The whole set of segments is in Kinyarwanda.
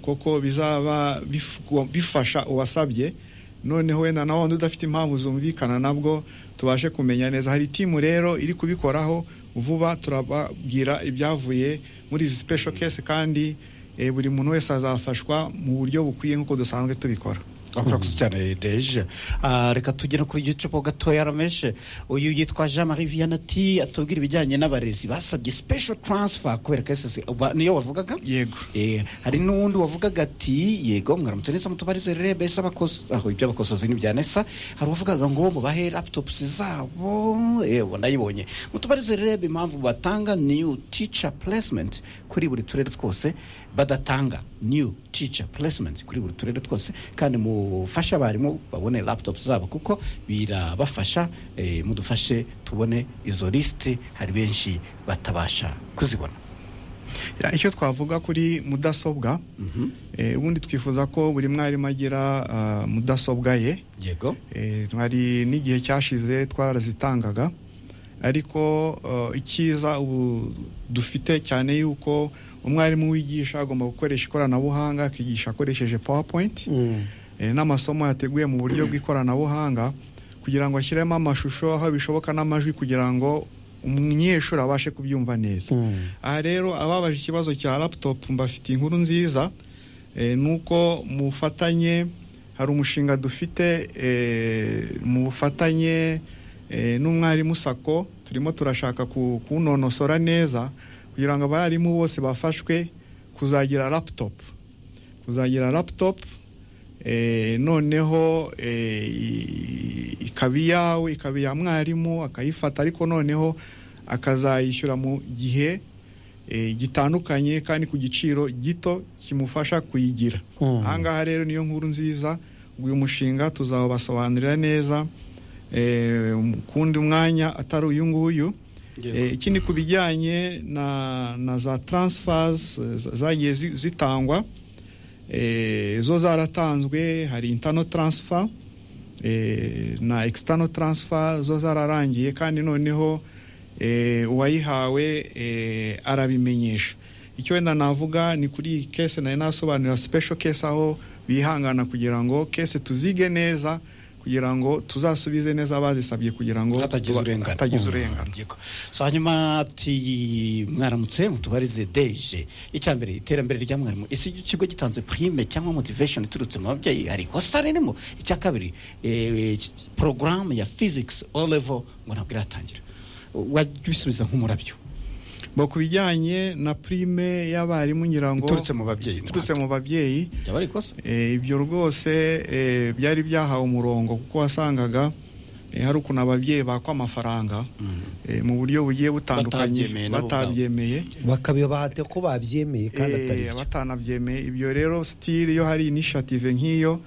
kuko bizaba bifasha uwasabye noneho wenda na wundi udafite impamvu zumvikana nabwo tubashe kumenya neza hari timu rero iri kubikoraho vuba turababwira ibyavuye muri izi sipesho kesi kandi buri muntu wese azafashwa mu buryo bukwiye nk'uko dusanzwe tubikora urakoze cyane deje reka tugere ku gicupo gatoya rameshe uyu yitwa jean marie viannati atubwira ibijyanye n'abarezi basabye special transfer kubera ko niyo wavugaga yego hari n'uwundi wavugaga ati yego mwaramutse neza mutubarize rero mbese aho ibyo abakosozi ntibyanesa hari uwavugaga ngo mubahe laputopusi zabo yewe ndayibonye mutubarize rero impamvu batanga new teacher placement kuri buri turere twose badatanga new teacher placement kuri buri turere twose kandi mu mufashe abarimu babone laputopu zabo kuko birabafasha mudufashe tubone izo lisite hari benshi batabasha kuzibona icyo twavuga kuri mudasobwa ubundi twifuza ko buri mwarimu agira mudasobwa ye yego hari n'igihe cyashize twarazitangaga ariko icyiza ubu dufite cyane yuko umwarimu wigisha agomba gukoresha ikoranabuhanga akigisha akoresheje powapoyinti n'amasomo yateguye mu buryo bw'ikoranabuhanga kugira ngo ashyiremo amashusho aho bishoboka n'amajwi kugira ngo umunyeshuri abashe kubyumva neza aha rero ababaje ikibazo cya laputopu mbafitiye inkuru nziza ni uko mu bufatanye hari umushinga dufite mu bufatanye n'umwarimu sako turimo turashaka kuwunonosora neza kugira ngo abarimu bose bafashwe kuzagira laputopu kuzagira laputopu noneho ikaba iyawe ikaba iya mwarimu akayifata ariko noneho akazayishyura mu gihe gitandukanye kandi ku giciro gito kimufasha kuyigira ahangaha rero niyo nkuru nziza uyu mushinga tuzawubasobanurira neza kundi mwanya atari uyu nguyu ikindi ku bijyanye na za taransifazi zagiye zitangwa zo zaratanzwe hari intano taransifa na ekisitano taransifa zo zararangiye kandi noneho uwayihawe arabimenyesha icyo wenda navuga ni kuri iyi kese nayo nasobanurira sipesho kese aho bihangana kugira ngo kese tuzige neza kugira ngo tuzasubize neza abazisabye kugira ngo hatagize urengano hanyuma ati mwaramutse mutubarize deje icya mbere iterambere rya mwarimu ese ikigo gitanze prime cyangwa motivation iturutse mu babyeyi hari ikosa ririmo icya kabiri porogaramu ya physics o level ngo ntabwo iratangira wajya ubisubiza nk'umurabyo ngo ku bijyanye na prime y'abarimu ngira ngo iturutse mu babyeyi iturutse mu babyeyi ibyo rwose byari byahawe umurongo kuko wasangaga hari ukuntu ababyeyi bakwa amafaranga mu buryo bugiye butandukanye batabyemeye bakabibahate ko babyemeye kandi atari byo batanabyemeye ibyo rero sitiri iyo hari inishative nk'iyo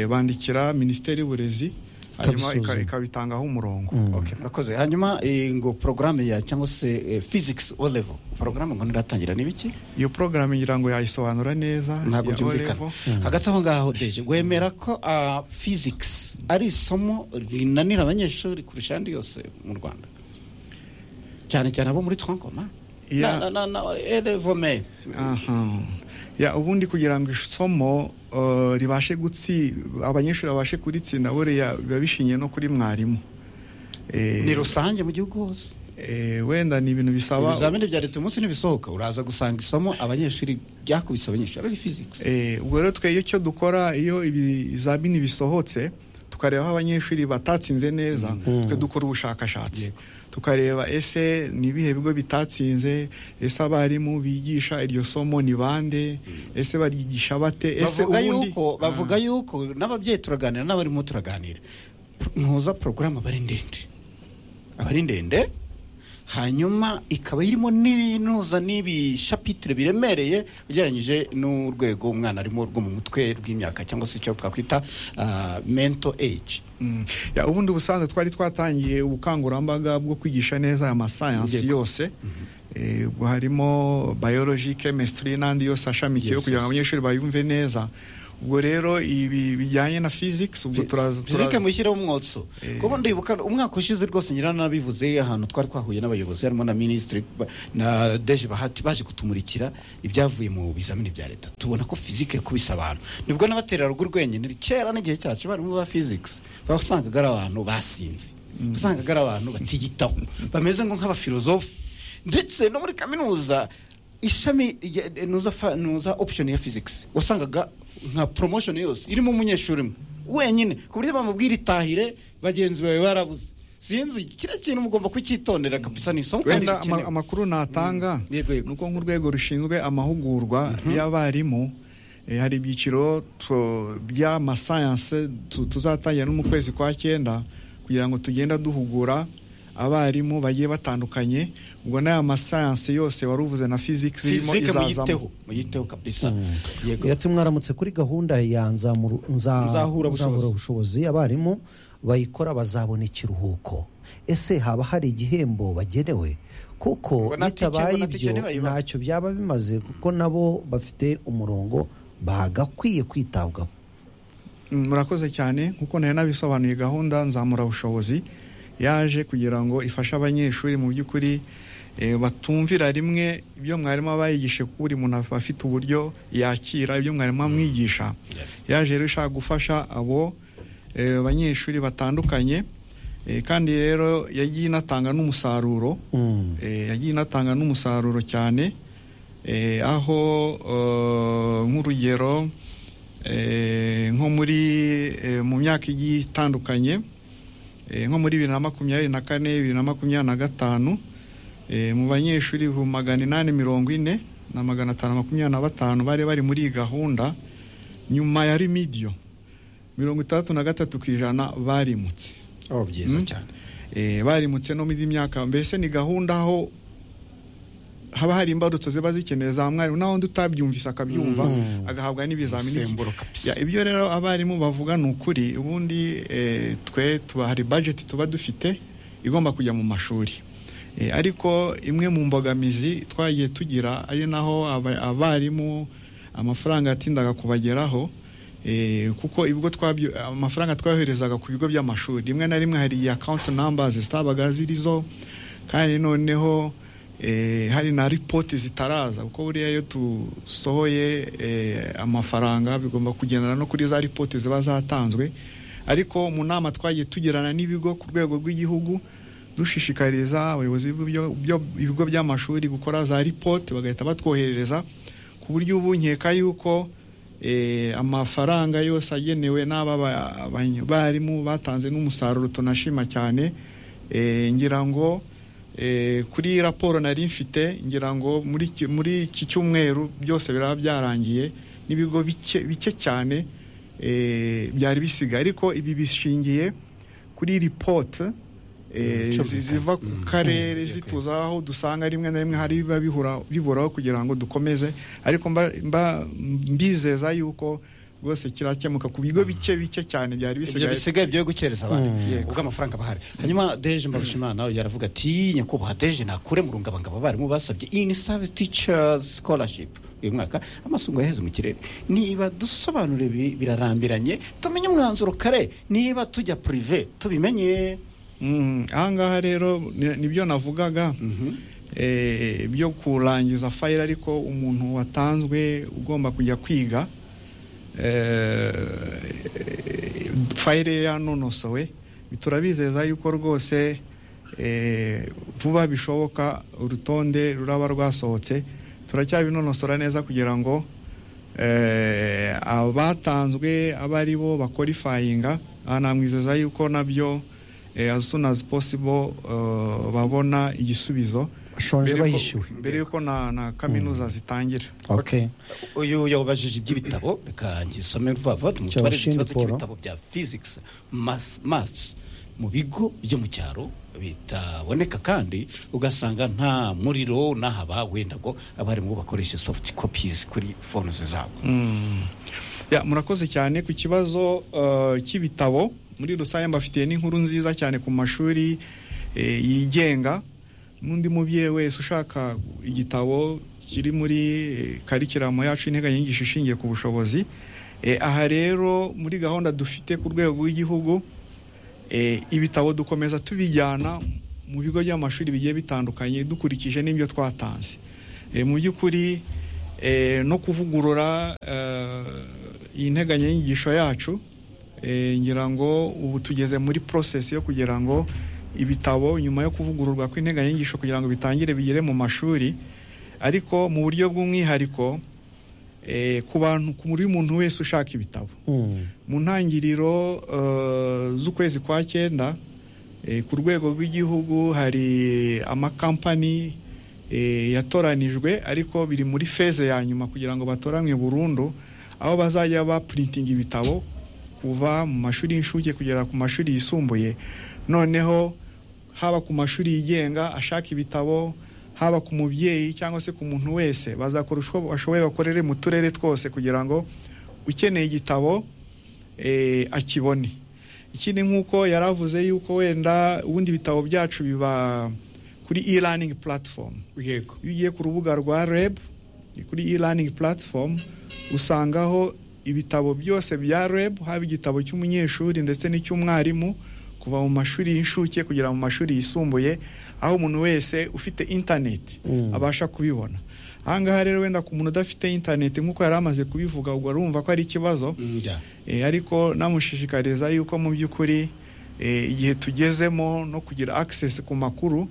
bandikira minisiteri y'uburezi hanyuma ikabitangaho umurongo murakoze hanyuma ngo porogaramu ya cyangwa se physics o level porogaramu ngo ntiratangira ni biki iyo porogaramu ngira ngo yayisobanura neza ntabwo byumvikana hagati aho ngaho deje wemera ko physics ari isomo rinanira abanyeshuri kurusha andi yose mu rwanda cyane cyane abo muri twankoma na elevome ubundi kugira ngo isomo ribashe gutsi abanyeshuri babashe kuritsinda buriya biba bishingiye no kuri mwarimu ni rusange mu gihugu hose wenda ni ibintu bisaba ibizamini bya leta umunsi ntibisohoka uraza gusanga isomo abanyeshuri ryakubise abanyeshuri ari fizikisi ubwo rero twe iyo icyo dukora iyo ibizamini bisohotse tukareba aho abanyeshuri batatsinze neza twe dukora ubushakashatsi tukareba ese ni ibihe bigo bitatsinze ese abarimu bigisha iryo somo ni bande ese baryigisha bate ese ubundi bavuga yuko n'ababyeyi turaganira n'abarimu turaganira ntuza porogaramu aba ari ndende aba ari ndende hanyuma ikaba irimo n'ibinuza n'ibishapitire biremereye ugereranyije n'urwego umwana arimo rwo mu mutwe rw'imyaka cyangwa se icyo twakwita mento eji ubundi ubusanzwe twari twatangiye ubukangurambaga bwo kwigisha neza aya masayansi yose harimo bayoloji kemesitiri n'andi yose ashamikiyeho kugira ngo abanyeshuri bayumve neza ubwo rero ibi bijyanye na physics ubwo turaza fizike turaza- mushyireho umwotso Eh. kuko ndibuka umwaka ushize rwose nyiranarabivuze ahantu twari twahuye n'abayobozi harimo na minisitiri ba- na deje bahati baje kutumurikira ibyavuye mu bizamini bya leta tubona ko fizike kubisa abantu nibwo n'abatera rugo urwenyine kera n'igihe cyacu barimu ba physics basangaga ari abantu basinze wasangaga ari abantu batiyitaho bameze ngo nk'abafilozofe ndetse no muri kaminuza ishami rya- nuza fa- nuza option ya physics wasangaga nka promotion yose irimo umunyeshuri umwe wenyine ku buryo bamubwira itahire bagenzi bawe barabuze sinzi kiriya kintu mugomba kucyitondera kabisa ni isomo kandi wenda ama- rikenewe. amakuru natanga Mm. Yego, yego. ni uko nk'urwego rushinzwe amahugurwa y'abarimu eh, hari ibyiciro tu- by'amasayanse tu- tuzatangira no mu kwezi kwa cyenda kugira ngo tugenda duhugura abarimu bagiye batandukanye ubwo n'aya masayanse yose wari uvuze na physics irimo Physics muyiteho izazamo muyiteho kabisa yego ati mwaramutse kuri gahunda ya nzamuru- nza- Nzahura bushobozi. nzahura ubushobozi abarimu bayikora bazabona ikiruhuko ese haba hari igihembo bagenewe kuko Ngo nta tike- ngo bitabaye nta tike ibyo ntibayibaha. ntacyo byaba bimaze kuko nabo bafite umurongo bagakwiye kwitabwaho Mm, murakoze cyane nk'uko nari nabisobanuye gahunda nzamura bushobozi yaje kugira ngo ifashe abanyeshuri mu by'ukuri eh, batumvira rimwe ibyo mwarimu aba yigishe kuko buri muntu aba afite uburyo yakira ibyo mwarimu amwigisha yaje rero ishaka gufasha abo eh, banyeshuri batandukanye eh, kandi rero yagiye inatanga n'umusaruro Mm. Eh, yagiye inatanga n'umusaruro cyane eh, aho eh, nk'urugero eh, nko muri eh, mu myaka igiye itandukanye eh, nko muri bibiri na makumyabiri na kane bibiri na makumyabiri na gatanu eh, mu banyeshuri ibihumbi magana inani mirongo ine na magana atanu makumyabiri na batanu bari bari muri iyi gahunda nyuma ya rimidiyo mirongo itandatu na gatatu ku ijana barimutse oh byiza Mm. cyane Eh, barimutse no muri myaka mbese ni gahunda aho haba hari imbarutso ziba zikeneye za mwarimu naho undi utabyumvise akabyumva Mm. agahabwa n'ibizamini umusemburo kabisa Ya, ibyo rero abarimu bavuga ni ukuri ubundi eh, twe tuba hari budget tuba dufite igomba kujya mu mashuri Eh, ariko imwe mu mbogamizi twagiye tugira ari naho aba- abarimu amafaranga yatindaga kubageraho eh, kuko ibigo twabyo amafaranga twayoherezaga ku bigo by'amashuri rimwe na rimwe hari iya account numbers zabaga zirizo kandi noneho eh, hari na ripoti zitaraza kuko buriya iyo tusohoye eh, amafaranga bigomba kugendana no kuri za ripoti ziba zatanzwe ariko mu nama twagiye tugirana n'ibigo ku rwego rw'igihugu dushishikariza abayobozi b'ibyo- byo- ibigo by'amashuri gukora za ripoti bagahita batwoherereza ku buryo ubu nkeka yuko eh, amafaranga yose agenewe n'aba ba- abany- barimu batanze n'umusaruro tunashima cyane eh, ngira ngo eh, kuri raporo nari mfite ngira ngo muri iki- muri iki cyumweru byose biraba byarangiye n'ibigo bike bike cyane eh, byari bisigaye ariko ibi bishingiye kuri ripoti eh, Mm, zi- ziva ku Mm. karere Mm, zituza aho dusanga rimwe na rimwe hari biba bihura biburaho kugira ngo dukomeze ariko mba, mba mbizeza yuko rwose kirakemuka ku bigo bike bike cyane byari ibyo bisigaye bisigaye byo gukereza abandi Mm. Yego. ubwo amafaranga aba ahari hanyuma deje mbarushimana yaravuga ati nyakubahwa deje nakure mu rungabangabo abarimu basabye in service teachers scholarship uyu mwaka amasungo yaheze mu kirere niba dusobanura ibi birarambiranye tumenye umwanzuro kare niba tujya prive tubimenye Mm, ahangaha rero ni- nibyo navugaga Mhm. eh, byo kurangiza fayira ariko umuntu watanzwe ugomba kujya kwiga eh, fayire ye yanonosowe turabizeza yuko rwose eh, vuba bishoboka urutonde ruraba rwasohotse turacyabinonosora neza kugira ngo eh, abatanzwe abe ari bo bakorifayinga aha namwizeza yuko nabyo eh, as soon as possible eh, babona igisubizo Bashonje Mbere ko- bahishiwe. mbere yuko na, na kaminuza zitangira okay. uyu yabajije iby'ibitabo reka ngisome vuba vuba tumutware Cyabashindi ikibazo Paul. cy'ibitabo bya physics math maths mu bigo byo mu cyaro bitaboneka kandi ugasanga nta muriro n'ahaba wenda ngo abarimu bakoreshe soft copies kuri phone zabo Mm. Ya, murakoze cyane ku kibazo eh, cy'ibitabo muri rusange mbafitiye n'inkuru nziza cyane ku mashuri eh, yigenga n'undi mubyeyi wese ushaka igitabo kiri muri eh, karikiramu yacu integanyanyigisho ishingiye ku bushobozi Eh, aha rero muri gahunda dufite ku rwego rw'igihugu eh, ibitabo dukomeza tubijyana mu bigo by'amashuri bigiye bitandukanye dukurikije n'ibyo twatanze Eh, mu by'ukuri eh, no kuvugurura eh, integanyanyigisho yacu eh, ngira ngo ubu tugeze muri process yo kugira ngo ibitabo nyuma yo kuvugururwa kw'integanyanyigisho kugira ngo bitangire bigere mu mashuri ariko mu buryo bw'umwihariko eh, ku bantu kuri muntu wese ushaka ibitabo Mm. mu ntangiriro eh, z'ukwezi kwa cyenda eh, ku rwego rw'igihugu hari amakampani eh, yatoranijwe ariko biri muri feze ya nyuma kugira ngo batoranwe burundu aho bazajya bapurintinga ibitabo kuva mu mashuri y'incuke kugera ku mashuri yisumbuye noneho haba ku mashuri yigenga ashaka ibitabo haba ku mubyeyi cyangwa se ku muntu wese bazakora uko bashoboye bakorere mu turere twose kugira ngo ukeneye igitabo eh, akibone ikindi nk'uko yaravuze yuko wenda ubundi ibitabo byacu biba kuri e-learning platform yego iyo ugiye ku rubuga rwa reb kuri e-learning platform usangaho ibitabo byose bya reb haba igitabo cy'umunyeshuri ndetse n'icy'umwarimu kuva mu mashuri y'incuke kugera mu mashuri yisumbuye aho umuntu wese ufite interineti Mm. abasha kubibona ahangaha rero wenda ku muntu udafite interineti nk'uko yari amaze kubivuga ubwo arumva ko ari ikibazo njya Eh, ariko namushishikariza yuko mu by'ukuri eh, igihe tugezemo no kugira access ku makuru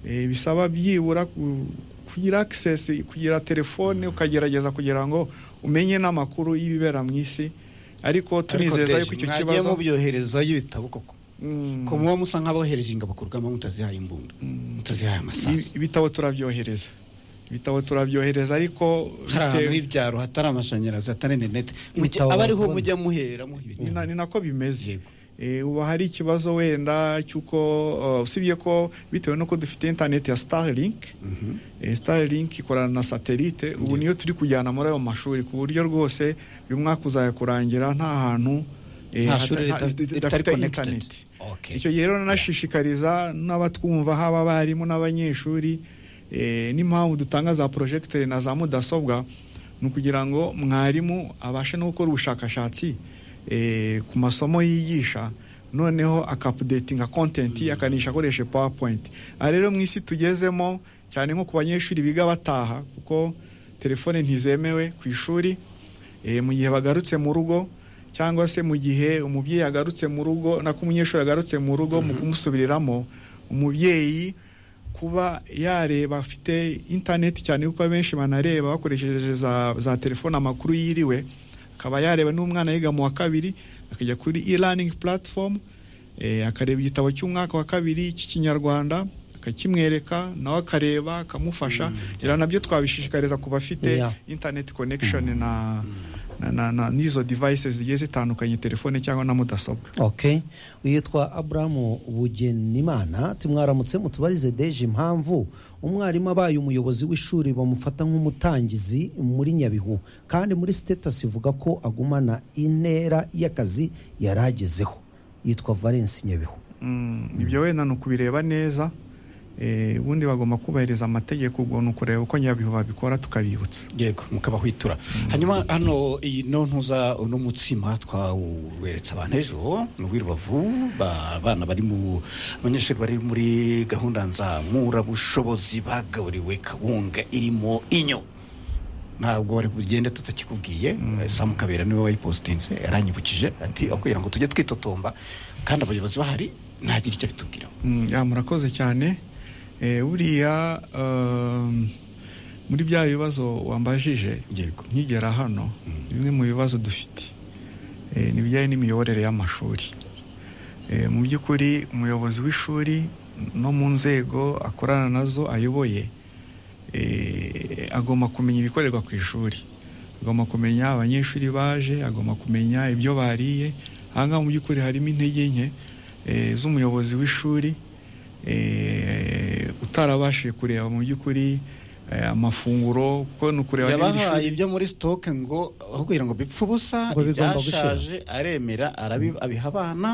eh, bisaba byibura ku- kugira access kugira telefone ukagerageza kugira ngo umenye n'amakuru y'ibibera mu isi ariko tunizeza yuko icyo mwagiye kibazo mubyoherezayo ibitabo koko Mm, ko muba musa nk'abohereje ingabo ku rugamba mutazihaye imbunda mm, mutazihaye ibi- amasasu ibitabo turabyohereza ibitabo turabyohereza ariko hari ahantu bitewe- h'ibyaro hatari amashanyarazi hatari interineti Ibitabo aba ariho bakubona. mujya muhera muha ni ibitabo na- ni nako bimeze Yego. Eh, ubu hari ikibazo wenda cy'uko eh, usibye ko bitewe n'uko dufite interineti ya starlink Mhm. Eh, Starlink ikorana na satelite ubu niyo turi kujyana muri ayo mashuri ku buryo rwose uyu mwaka uzajya kurangira nta hantu eh, nta shuri hata- hata- rita- ritari ridafite connected internet Okay. icyo gihe rero nanashishikariza n'abatwumva haba abarimu n'abanyeshuri eh, n'impamvu dutanga za porojegiteri na za mudasobwa ni ukugira ngo mwarimu abashe no gukora ubushakashatsi eh, ku masomo yigisha noneho akapudetinga kontenti akanisha akoresha pawapoyinti aha rero mu isi tugezemo cyane nko ku banyeshuri biga bataha kuko telefone ntizemewe ku ishuri eh, mu gihe bagarutse mu rugo cyangwa se mu gihe umubyeyi agarutse mu rugo nako umunyeshuri agarutse mu rugo mu kumusubiriramo umubyeyi kuba yareba afite interineti cyane kuko abenshi banareba bakoresheje za, za telefone amakuru yiriwe akaba yareba n'umwana yiga mu wa kabiri akajya kuri e-learning platform eh, akareba igitabo cy'umwaka wa kabiri cy'ikinyarwanda akakimwereka nawe akareba akamufasha mm. nabyo twabishishikariza ku bafite Yeah. internet connection na, na, na, na n'izo devices zigiye zitandukanye telefone cyangwa na mudasobwa okay yitwa aburahamu bugenimana tumwaramutse mutubarize deje impamvu umwarimu abaye umuyobozi w'ishuri bamufata nk'umutangizi muri nyabihu kandi muri sitetasi ivuga ko agumana intera y'akazi yari agezeho yitwa valence nyabihu Mm, ibyo wenda ni ukubireba neza Eh, ubundi bagomba kubahiriza amategeko ubwo ni ukureba uko nyabihu babikora tukabibutsa yego mukabahwitura hanyuma hano iyi no ntuza uno mutsima twawuweretse abantu ejo ni uw'irubavu ba- abana bari mu abanyeshuri bari muri gahunda nzamurabushobozi bagaburiwe kawunga irimo inyo ntabwo bari bugende tutakikubwiye samu kabera niwe wayipositinze yaranyibukije ati "Aho kugira ngo tujye twitotomba kandi abayobozi bahari ntagire icyo bitubwiraho Mm, ya murakoze cyane Eh, buriya um, muri bya bibazo wambajije yego nkigera hano bimwe mu bibazo dufite eh, ni ibijyanye n'imiyoborere y'amashuri Eh, mu by'ukuri umuyobozi w'ishuri no mu nzego akorana nazo ayoboye eh, agomba kumenya ibikorerwa ku ishuri agomba kumenya abanyeshuri baje agomba kumenya ibyo bariye ahangaha mu by'ukuri harimo intege nke eh, z'umuyobozi w'ishuri eh, utarabashije kureba mu by'ukuri eh, amafunguro kuko ni ukureba niba iri yabahaye shuri ibyo muri stoke ngo aho kugira ngo bipfe ubusa Ngo bigomba ibyashaje aremera arabi- abiha abana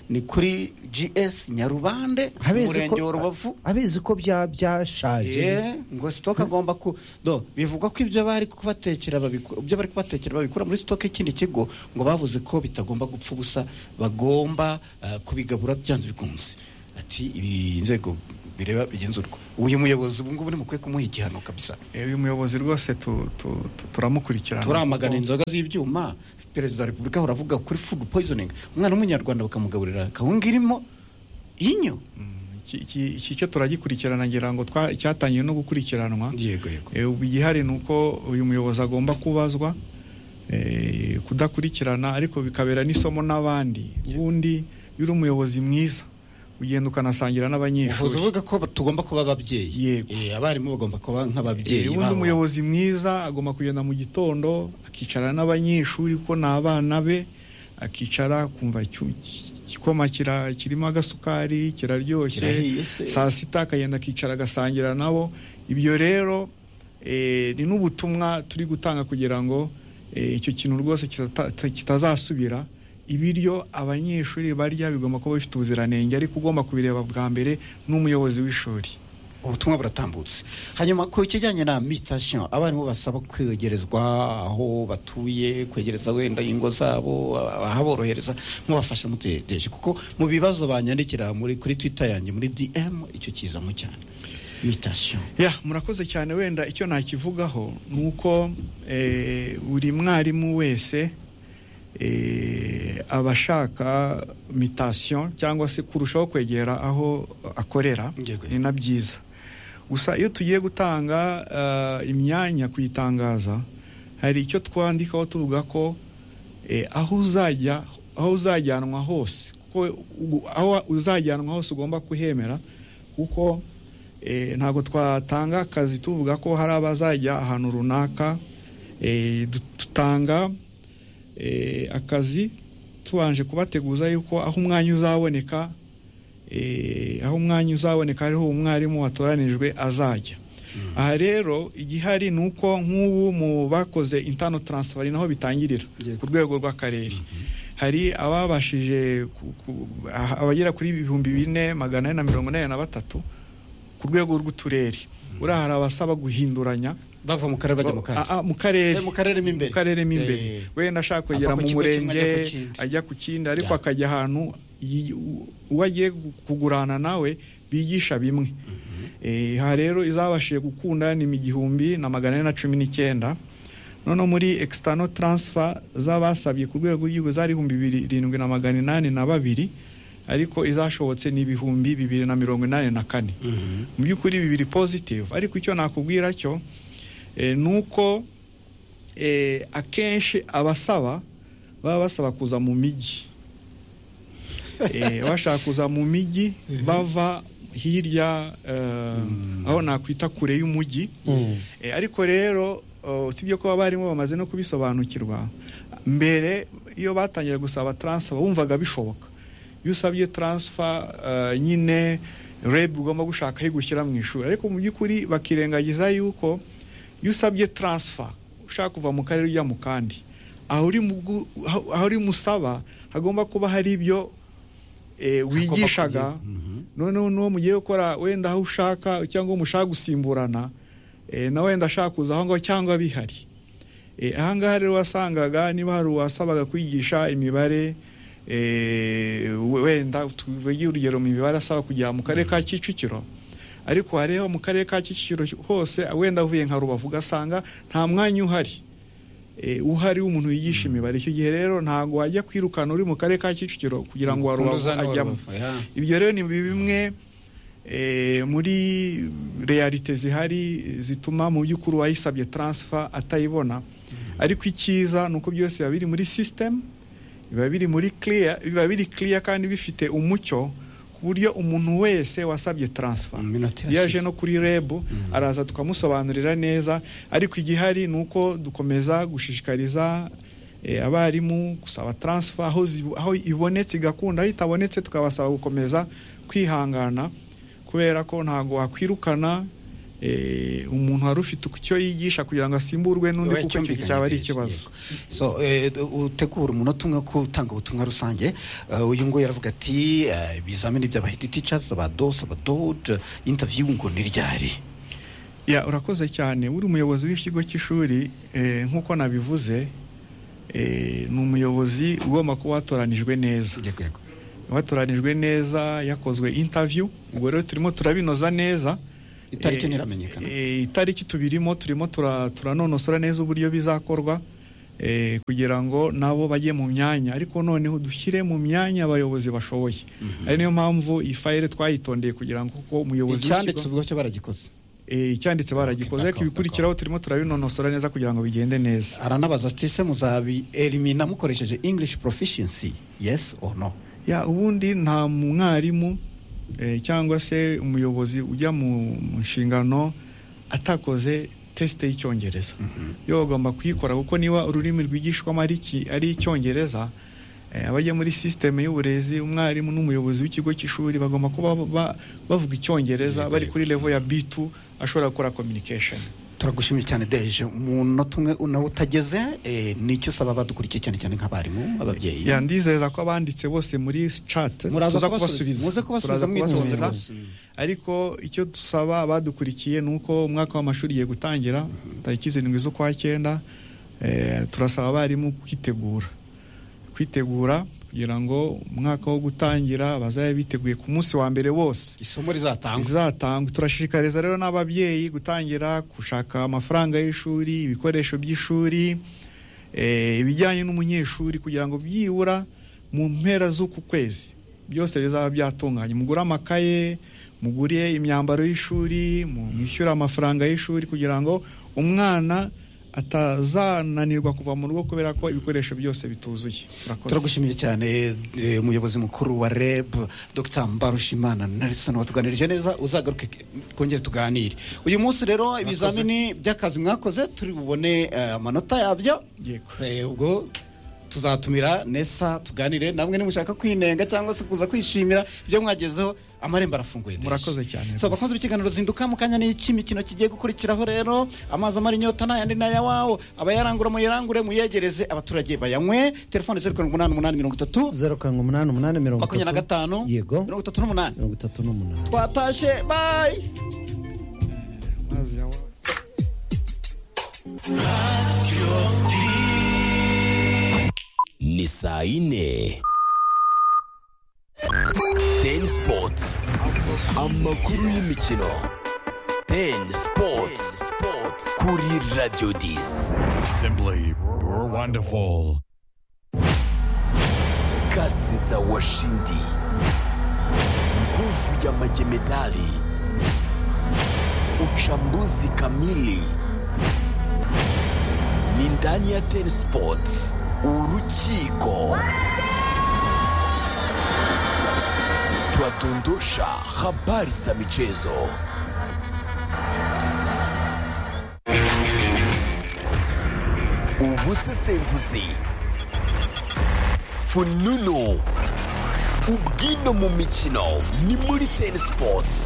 ni kuri gs nyarubande abizi umurenge wa ko rubavu abizi ko bya byashaje Yeah, ngo stoke agomba ku do bivugwa ko ibyo bari kubatekera babiku- ibyo bari kubatekera babikura muri stoke y'ikindi kigo ngo bavuze ko bitagomba gupfa ubusa bagomba ah, kubigabura byanze bikunze ati ibi inzego bireba bigenzurwa uyu muyobozi ubu ngubu nimukwiye kumuha igihano kabisa Eh, uyu muyobozi rwose tu- tu- tu- turamukurikirana turamagana inzoga z'ibyuma perezida wa repubulika ahora avuga kuri food poisoning umwana w'umunyarwanda bakamugaburira kawunga irimo inyo Mm, iki- iki iki cyo turagikurikirana ngira ngo twa- cyatangiye no gukurikiranwa yego yego Eh, ubu igihari ni uko uyu muyobozi agomba kubazwa eh, kudakurikirana ariko bikabera n'isomo n'abandi ubundi iyo uri umuyobozi mwiza ugenda ukanasangira uhuza n'abanyeshuri uvuga ko tugomba kuba ababyeyi Yego. Eh, abarimu bagomba kuba nk'ababyeyi Eh, ubundi babo. umuyobozi mwiza agomba kugenda mu gitondo akicara n'abanyeshuri kuko ni abana be akicara kumva icyu- igikoma kira- kirimo agasukari kiraryoshye Kirahiye se. saa sita akagenda akicara agasangira nabo ibyo rero eh, ni n'ubutumwa turi gutanga kugira ngo eh, icyo kintu rwose kitata- kitazasubira ibiryo abanyeshuri barya bigomba kuba bifite ubuziranenge ariko ugomba kubireba bwa mbere n'umuyobozi w'ishuri ubutumwa buratambutse hanyuma ku kijyanye na mitasiyo abarimu basaba kwegerezwa aho batuye kwegereza wenda ingo zabo ahaborohereza nk'ubafasha mutegereje kuko mu bibazo banyandikira muri kuri twita yanjye muri dm icyo kizamo cyane mitasiyo ya murakoze cyane wenda icyo nakivugaho ni uko eh, buri mwarimu wese eh, aba ashaka mitasiyo cyangwa se kurushaho kwegera aho akorera Yego. ni na byiza gusa iyo tugiye gutanga eh, imyanya kuyitangaza hari icyo twandikaho tuvuga ko eh, aho uzajya aho uzajyanwa hose kuko u- aho uzajyanwa hose ugomba kuhemera kuko eh, ntabwo twatanga akazi tuvuga ko hari abazajya ahantu runaka eh, du- dutanga eh, akazi tubanje kubateguza yuko aho umwanya uzaboneka eh, aho umwanya uzaboneka ariho umwarimu watoranijwe azajya aha rero igihari ni uko nk'ubu mu bakoze intano taransifari naho bitangirira Yego. ku rwego rw'akarere hari ababashije ku- ku- aha- abagera kuri ibihumbi bine magana ane na mirongo inani na batatu ku rwego rw'uturere uriya hari abasaba guhinduranya bava mu karere bajya mu kandi Ah, ah, mu karere Eh, mu karere mo imbere. mu karere mo imbere Eh. wenda ashaka kwegera Ava mu ku kigo kimwe murenge ajya ku kindi. ajya ku kindi ariko Ya. akajya ahantu yi- u- uwo agiye kugurana nawe bigisha bimwe Eh, aha rero izabashije gukunda ni mu gihumbi na magana ane na cumi n'icyenda noneho muri external transfer z'abasabye ku rwego rw'igihugu zari ibihumbi bibiri irindwi na magana inani na babiri ariko izashobotse ni ibihumbi bibiri na mirongo inani na kane Mhm. mu by'ukuri bibiri positive ariko icyo nakubwira cyo eh, ni uko eh, akenshi abasaba baba basaba kuza mu mijyi Eh, bashaka kuza mu mijyi bava hirya eh, aho nakwita kure y'umujyi Yes. Eh, ariko rero oh, sibyo ko abarimu bamaze no kubisobanukirwa mbere iyo batangira gusaba transfer wumvaga bishoboka iyo usabye transfer eh, nyine reb ugomba gushaka aho igushyira mu ishuri ariko mu by'ukuri bakirengagiza yuko iyo usabye transfer ushaka kuva mu karere ujya mu kandi aho uri mu gu- aho- aho uri musaba hagomba kuba hari ibyo eh, wigishaga noneho n'uwo mugiye gukora wenda aho ushaka cyangwa uwo mushaka gusimburana eh, na wenda ashaka kuza aho ngaho cyangwa bihari Eh, aha ngaha rero wasangaga niba hari uwasabaga kwigisha imibare eh, we- wenda tuvuge urugero mu mibare asaba kujya mu karere ka kicukiro ariko wareba mu karere ka kicukiro hose wenda avuye nka rubavu ugasanga nta mwanya uhari Eh, uhari w'umuntu wigisha imibare icyo gihe rero ntabwo wajya kwirukana uri mu karere ka kicukiro kugira ngo wa Ukuntu rubavu uzana wa ajyamo Rubavu, ya. ibyo rero ni bimwe eh, muri realite zihari zituma mu by'ukuri uwayisabye taransifa atayibona ariko icyiza ni uko byose biba biri muri sisitemu biba biri muri clear biba biri clear kandi bifite umucyo ku buryo umuntu wese wasabye taransifa Mm, minota iyo aje irashize. no kuri rebu araza tukamusobanurira neza ariko igihari ni uko dukomeza gushishikariza eh, abarimu gusaba taransifa aho zibu- aho ibonetse igakunda aho itabonetse tukabasaba gukomeza kwihangana kubera ko ntabwo wakwirukana eh, umuntu wari ufite icyo yigisha kugira ngo asimburwe n'undi kuko icyo gihe cyaba ari ikibazo so eh, utegura umunota umwe ko utanga ubutumwa rusange eh, uyu nguyu aravuga ati eh, ibizamini by'abahidi teachers abadosi abadoge interview ngo ni ryari Ya, urakoze cyane uri umuyobozi w'ikigo cy'ishuri eh, nk'uko nabivuze eh, ni umuyobozi ugomba kuba watoranijwe neza yego yego watoranijwe neza yakozwe interview ubwo rero turimo turabinoza neza Itariki Eh, ntiramenyekana. eh, itariki tubirimo turimo tura- turanonosora neza uburyo bizakorwa eh, kugira ngo nabo bajye mu myanya ariko noneho dushyire mu myanya abayobozi bashoboye ari niyo mpamvu iyi fayire twayitondeye kugira ngo kuko umuyobozi icyanditse w'ikigo- ubwo cyo baragikoze eh, icyanditse baragikoze Okay, ariko d'accord, ibikurikiraho turimo turabinonosora neza kugira ngo bigende neza aranabaza ati se muzabi elimina mukoresheje english proficiency yes or no ya ubundi nta mwarimu eh, cyangwa se umuyobozi ujya mu mu nshingano atakoze tesite y'icyongereza yo bagomba kuyikora kuko niba ururimi rwigishwamo ari iki- ari icyongereza eh, abajya muri sisiteme y'uburezi umwarimu n'umuyobozi w'ikigo cy'ishuri bagomba kuba ba- bavuga icyongereza bari kuri level ya b2 ashobora gukora communication turagushimiye cyane deje umunota umwe nawe utageze eh, nicyo usaba badukurikiye cyane cyane nk'abarimu ababyeyi ya ndizeza ko abanditse bose muri chat Muraza tuza kubasubiza. Muze kubasubiza Turaza mwitonze kubasubiza. rwose. ariko icyo dusaba abadukurikiye ni uko umwaka w'amashuri ugiye gutangira tariki zirindwi z'ukwa cyenda eh, turasaba abarimu kwitegura kwitegura kugira ngo umwaka wo gutangira bazabe biteguye ku munsi wa mbere wose isomo rizatangwa izatangwa turashishikariza rero n'ababyeyi gutangira gushaka amafaranga y'ishuri ibikoresho by'ishuri eh, ibijyanye n'umunyeshuri kugira ngo byibura mu mpera z'uku kwezi byose bizaba byatunganye mugure amakaye mugure imyambaro y'ishuri mu- mwishyure amafaranga y'ishuri kugira ngo umwana atazananirwa kuva mu rugo kubera ko ibikoresho byose bituzuye Murakoze. turagushimiye cyane eh, umuyobozi mukuru wa reb dr mbarushimana nelson watuganirije neza uzagaruke twongere tuganire uyu munsi rero ibizamini by'akazi mwakoze turi bubone eh, amanota yabyo Yego. Eh, ubwo tuzatumira nesa tuganire namwe nimushaka kwinenga cyangwa se kuza kwishimira ibyo mwagezeho amarembo arafunguye Deje. Murakoze cyane So, rwose. bakunze ikiganiro zinduka mu kanya n'icy'imikino kigiye gukurikiraho rero amazi amara inyota n'ayandi n'ayawawo abayarangura muyarangure muyegereze abaturage bayanywe telefone zeru karindwi umunani umunani mirongo itatu zeru karindwi umunani umunani mirongo itatu makumyabiri na gatanu yego mirongo itatu n'umunani mirongo itatu n'umunani twatashye bayi Mazi yawe. ni saa yine teni sipoti amakuru y'imikino teni sipoti kuri radiyo disi Simply wonderful. kasi za washindi nguvu ya majemedali uchambuzi kamili ni ndani ya teni sipoti urukiko twadondosha habari za michezo ubusesenguzi fununu ubwino mu mikino ni muri teni sipoti